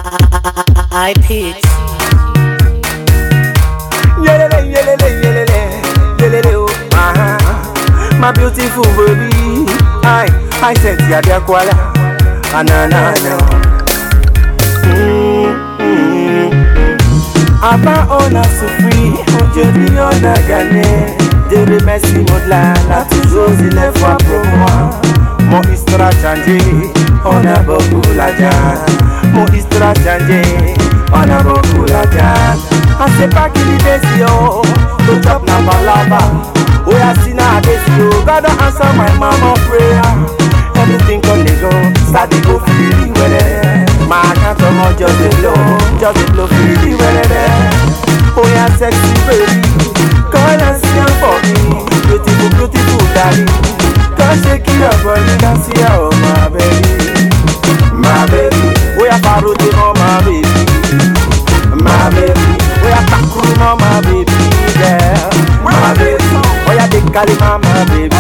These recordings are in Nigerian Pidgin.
I pitch. Yelele, yelele, yelele, yelele, oh, uh-huh. My beautiful baby, I, I said, ya de kwala, anana, Aba ona souffri, aujourd'hui on a gagné. Dieu remercie mon là, là toujours il est fort pour moi. Mon histoire a changé, on a beaucoup la gagne. Mon histoire a changé, on a beaucoup la gagne. I say back in the days, yo, to chop na balaba. Oh, I see now this, yo, God don't answer my mama prayer. Everything come dey go, start dey go freely wele. My account of money just dey blow, just dey blow freely wele. Oh yeah, sexy baby, come and see am for me. Beautiful, beautiful darling, come shake your body, can see her, oh my baby, my baby. Oh yeah, follow the oh my baby, my baby. Oh yeah, takuru oh my baby, yeah, my baby. Oh yeah, dey carry my my baby.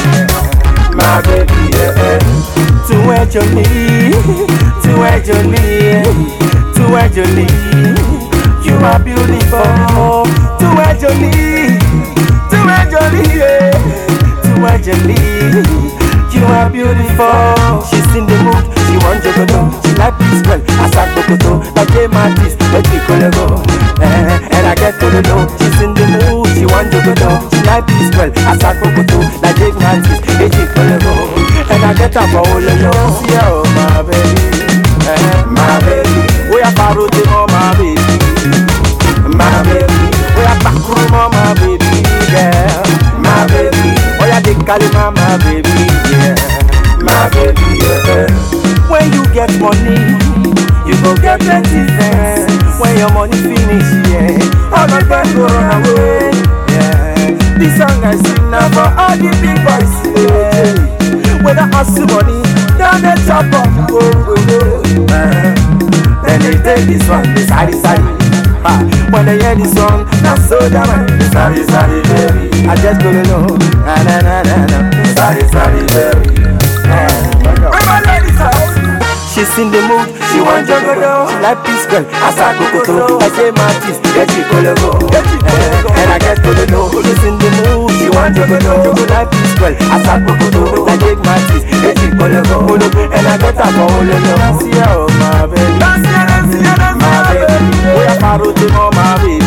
my baby, yeah. Tu es jolie, tu es jolie, tu es jolie. You are beautiful, tu es jolie, tu es jolie, yeah. Tu es jolie, you are beautiful. She's in the mood, she want jogoto, she like this well, asa kokoto, like J Mattis, let me go go. Eh, and I get to the know, she's in the mood, she want jogoto, she like this well, asa kokoto, like J Mattis, let me go go. And I get up for all of you, see oh my baby, eh, my baby, we are faro to oh my baby, my baby, we are back room oh my baby, yeah, my baby, oh yeah they call him my baby, yeah, my baby, yeah. When you get money, you go get plenty friends. When your money finish, yeah, all my friends go run away, yeah. This song I sing now for all the big boys, yeah. When I ask you money, down the chop up, go, go, go. Uh, then they take this one, this sorry, sorry. Ah, when they hear this song, now so damn sorry, sorry, baby. I just don't know, na na na na na. Sorry, sorry, baby. Uh, where my ladies are? She's in the mood, she want jogodo She like peace girl, asa kokoto I say my teeth, get you kologo Eh, And I get to the know She's in the mood, she want jogodo She like peace girl, asa kokoto I take my teeth, get you kologo And I get up for all of them See ya, oh my baby My baby, we are faro to know my baby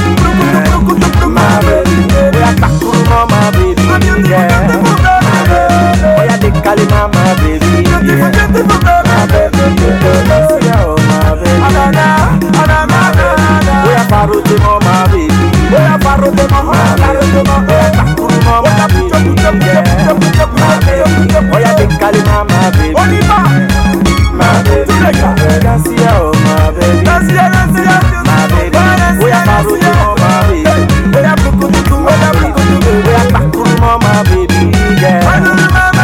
My baby, we are takuru know my baby Yeah, my baby Oh yeah, they call him my baby Yeah, my baby See ya, oh my baby My baby, we are faro to know my baby We are faro to know my baby We are takuru know my baby Yeah, my baby Oh yeah, they call him my baby My baby, dance ya, oh my baby My baby, we are faro to know my baby We are takuru we are takuru know my baby Yeah, we are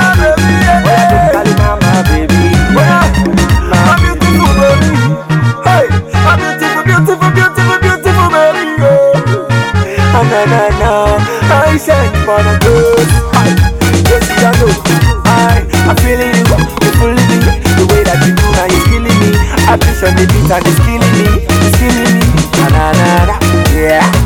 they call him my baby Yeah, my baby Hey, a beautiful, beautiful, beautiful, beautiful baby. Oh, na na na, I shine for the good. Hi, yes I know. I, I'm feeling you, you feeling me. The way that you do now, you're killing me. I push on the beat and it's killing me, it's killing me. Na na na na, yeah.